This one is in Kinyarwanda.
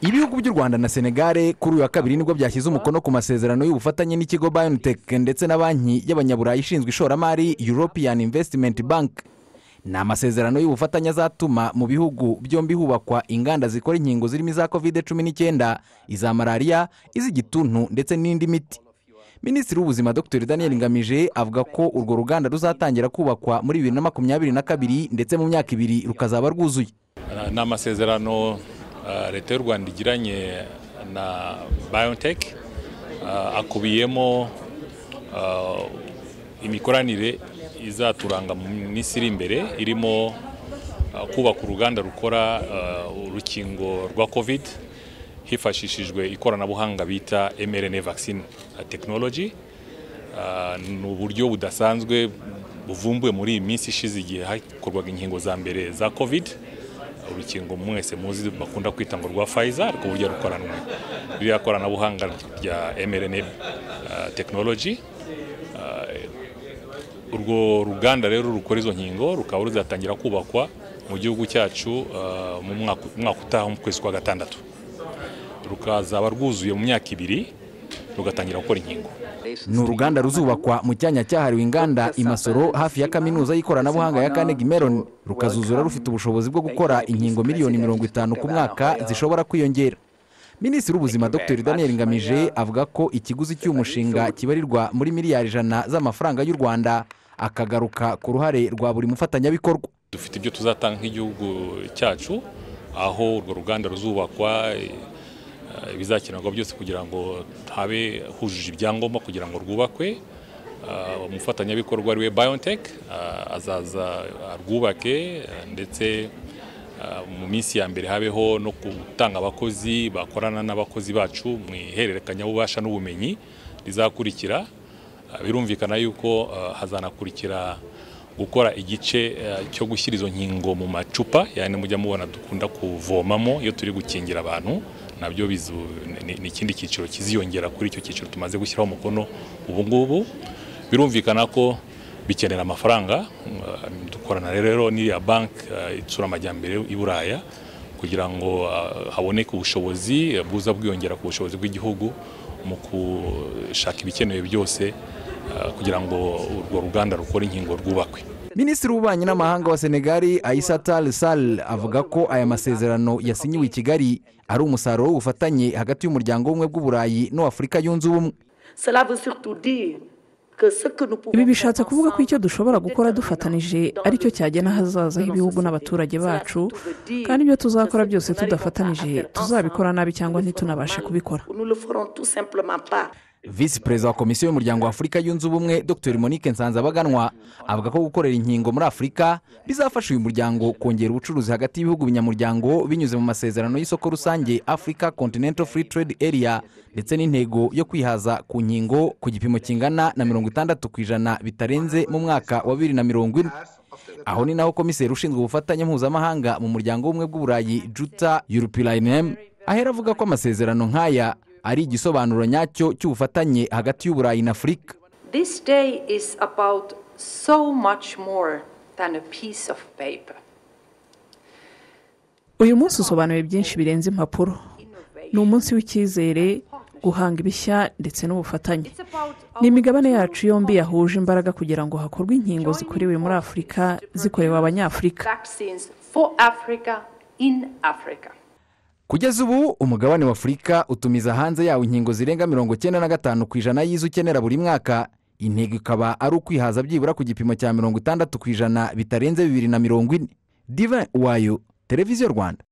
ibihugu by'u rwanda na senegare kuri uyu wa kabiri nibwo byashyize umukono ku masezerano y'ubufatanye n'ikigo biontech ndetse na banki y'abanyaburayi ishinzwe ishoramari european investment bank ni amasezerano y'ubufatanye azatuma mu bihugu byombi hubakwa inganda zikora inkingo zirimo iza kovide cumi n'icyenda iza malariya iz'igituntu ndetse n'indi miti minisitiri w'ubuzima dr daniel ngamije avuga ko urwo ruganda ruzatangira kubakwa muri bibiri na makumyabiri na kabiri ndetse mu myaka ibiri rukazaba rwuzuye ni amasezerano leta y'u rwanda igiranye na biontech akubiyemo imikoranire izaturanga mu minsi iri imbere irimo kubaka uruganda rukora urukingo rwa covid hifashishijwe ikoranabuhanga bita mRNA vaccine technology ni uburyo budasanzwe buvumbuwe muri iyi minsi ishize igihe hakorwaga inkingo za mbere za covid urukingo mwese muzi bakunda kwita ngo rwa Pfizer ariko burya rukoranwe ririya koranabuhanga rya mRNA technology urwo ruganda rero rukora izo nkingo rukaba ruzatangira kubakwa mu gihugu cyacu mu mwaka utaha mu kwezi kwa gatandatu rukazaba rwuzuye mu myaka ibiri rugatangira gukora inkingo ni uruganda ruzubakwa mu cyanya cyahariwe inganda imasoro hafi ya kaminuza y'ikoranabuhanga ya kanegi meroni rukazuzura rufite ubushobozi bwo gukora inkingo miliyoni mirongo itanu ku mwaka zishobora kwiyongera minisitiri w'ubuzima dr daniel ngamije avuga ko ikiguzi cy'umushinga kibarirwa muri miliyari ijana z'amafaranga y'u rwanda akagaruka ku ruhare rwa buri mufatanyabikorwa dufite ibyo tuzatanga nk'igihugu cyacu aho urwo ruganda ruzubakwa ibizakenerwa byose kugira ngo habe hujuje ibyangombwa kugira ngo rwubakwe umufatanyabikorwa ari we biontech azaza arwubake ndetse mu minsi ya mbere habeho no gutanga abakozi bakorana n'abakozi bacu mu ihererekanyabubasha n'ubumenyi rizakurikira birumvikana yuko hazanakurikira gukora igice cyo gushyira izo nkingo mu macupa yani mujya mubona dukunda kuvomamo iyo turi gukingira abantu nabyo ni ikindi cyiciro kiziyongera kuri icyo cyiciro tumaze gushyiraho umukono ubu ngubu birumvikana ko bikenera amafaranga dukorana rero n'iriya banki itsura amajyambere i buraya kugira ngo haboneke ubushobozi bwuza bwiyongera ku bushobozi bw'igihugu mu gushaka ibikenewe byose kugira ngo urwo ruganda rukore inkingo rwubakwe minisitiri w'ububanyi n'amahanga wa senegali ayisatal sal avuga ko aya masezerano yasinyiwe i kigali ari umusaruro w'ubufatanye hagati y'umuryango w'ubumwe bw'uburayi n'uw'afurika yunze ubumwe ibi bishatse kuvuga ko icyo dushobora gukora dufatanije aricyo cyagena ahazaza h'ibihugu n'abaturage bacu kandi ibyo tuzakora byose tudafatanije tuzabikora nabi cyangwa ntitunabashe kubikora visi perezida wa komisiyo y'umuryango wa afurika yunze ubumwe dr monique nsanzabaganwa avuga ko gukorera inkingo muri afurika bizafasha uyu muryango kongera ubucuruzi hagati y'ibihugu binyamuryango binyuze mu masezerano y'isoko rusange africa continental free trade area ndetse n'intego yo kwihaza ku nkingo ku gipimo kingana na mirongo itandatu ku ijana bitarenze mu mwaka wa bibiri na mirongo ine aho ni naho komiseri ushinzwe ubufatanye mpuzamahanga mu muryango w'ubumwe bw'uburayi juta european ahera avuga ko amasezerano nk'aya ari igisobanuro nyacyo cy'ubufatanye hagati y'uburayi na afurika uyu munsi usobanuye byinshi birenze impapuro ni umunsi w'icyizere guhanga ibishya ndetse n'ubufatanye ni imigabane yacu yombi yahuje imbaraga kugira ngo hakorwe inkingo zikorewe muri afurika zikorewe abanyafurika kugeza ubu umugabane w'afurika utumiza hanze yawo inkingo zirenga mirongo icyenda na gatanu ku ijana y'izo ukenera buri mwaka intego ikaba ari ukwihaza byibura ku gipimo cya mirongo itandatu ku ijana bitarenze bibiri na mirongo ine diva wayo televiziyo rwanda